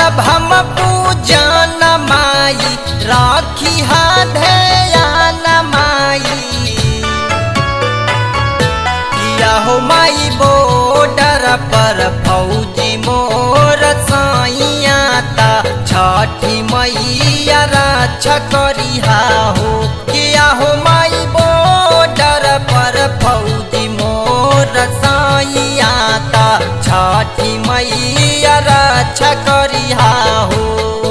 करब हम पूजन माई राखी हा ध्यान माई किया हो माई बॉर्डर पर फौजी मोर साइया ता छठी मैया रक्षा करिहा हो किया हो माई बॉर्डर पर फौजी मोर साइया ता छठी मैया रक्षा करिहा हो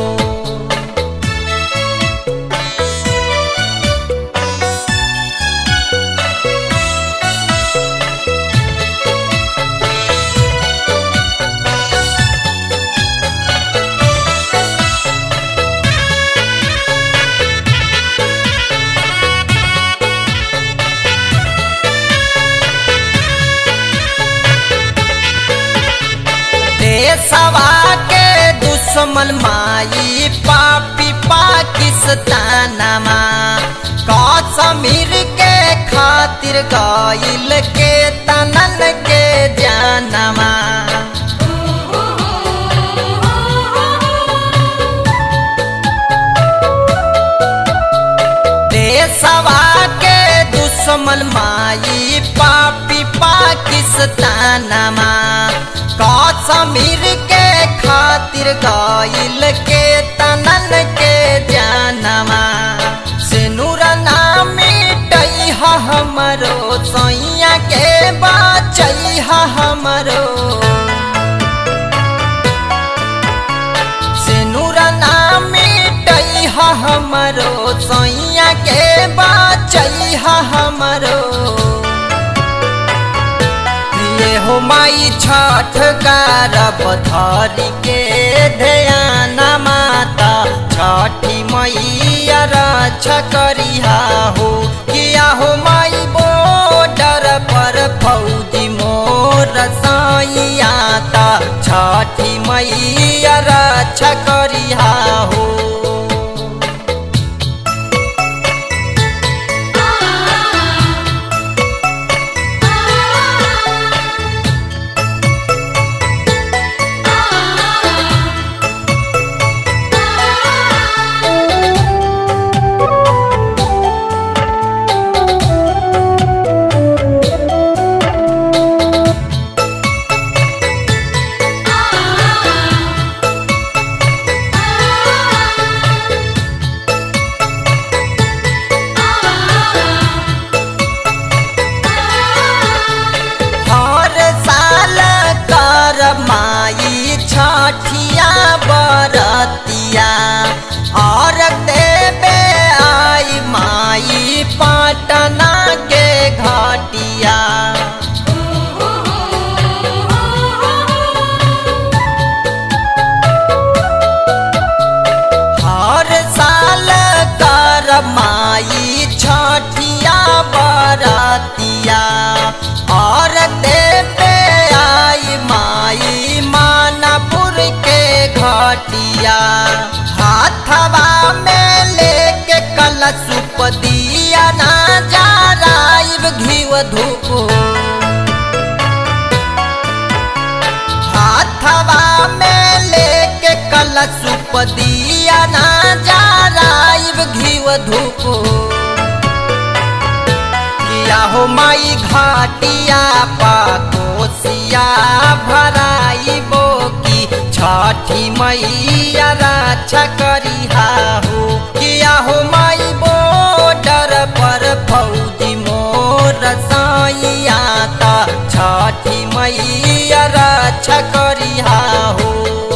देशवा के दुश्मन माई पापी पाकिस्तानमा कश्मीर के खातिर गइल के तनन के जानमा देशवा के दुश्मन माई पापी पाकिस्तानमा कश्मीर के खातिर गइल के तनन के जानमा सिनुर नाम मिटई हमरो सैया के बचई हमरो सिनुर नाम मिटई हमरो सैया के बचई हमरो ये हो माई छठ करब धरी के ध्यान माता छठी मैया रक्षा करिहा हो किया हो माई बॉर्डर पर फौजी मोर साइया ता छठी मैया रक्षा करिहा हो हर साल कर माई छठिया बरतिया और देवे आई माई पटना के घटिया हर साल कर माई छठिया बरतिया और देवे आई माई मानपुर के घटिया हाथवा में लेके कलशुप दिया ना जा राइब घीव धूप हाथवा में लेके कलशुप दिया ना जा राइब घीव धूप किया हो माई घाटिया पाकोसिया भराई बोकी छठी मैया रक्षा करिहा हो किया हो माई बॉर्डर पर फौजी मोर साइया ता छठी मैया रक्षा करिहा हो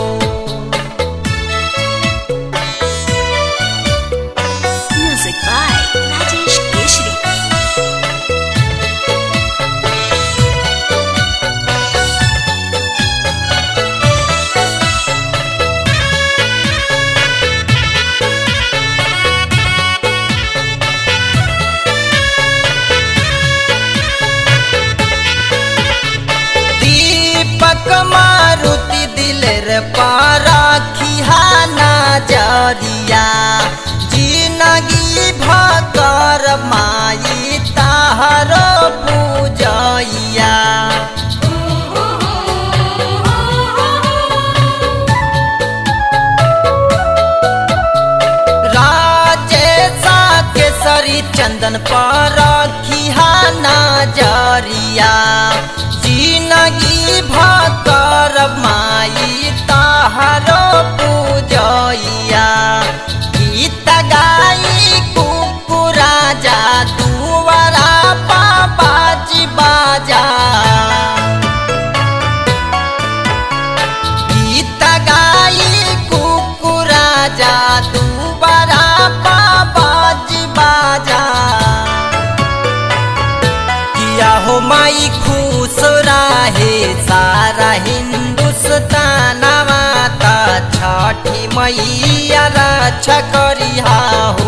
Music by Rajesh Keshri. दीपक मारुति दिलेर पाराखिहा नजरिया जिनगी भकर माई ताहरो पूजैया चंदन पर रखिहा नजरिया जिनगी भकर माई तहरो पूजैया गीत गाई कुकुरा जा दुआरा बाजी बाजा गीत गाई कुकुरा जा दुबारा बाजी बाजा किया हो माई खुश रहे सारा हिंदुस्तान माता छठी मैया रक्षा करिहा हो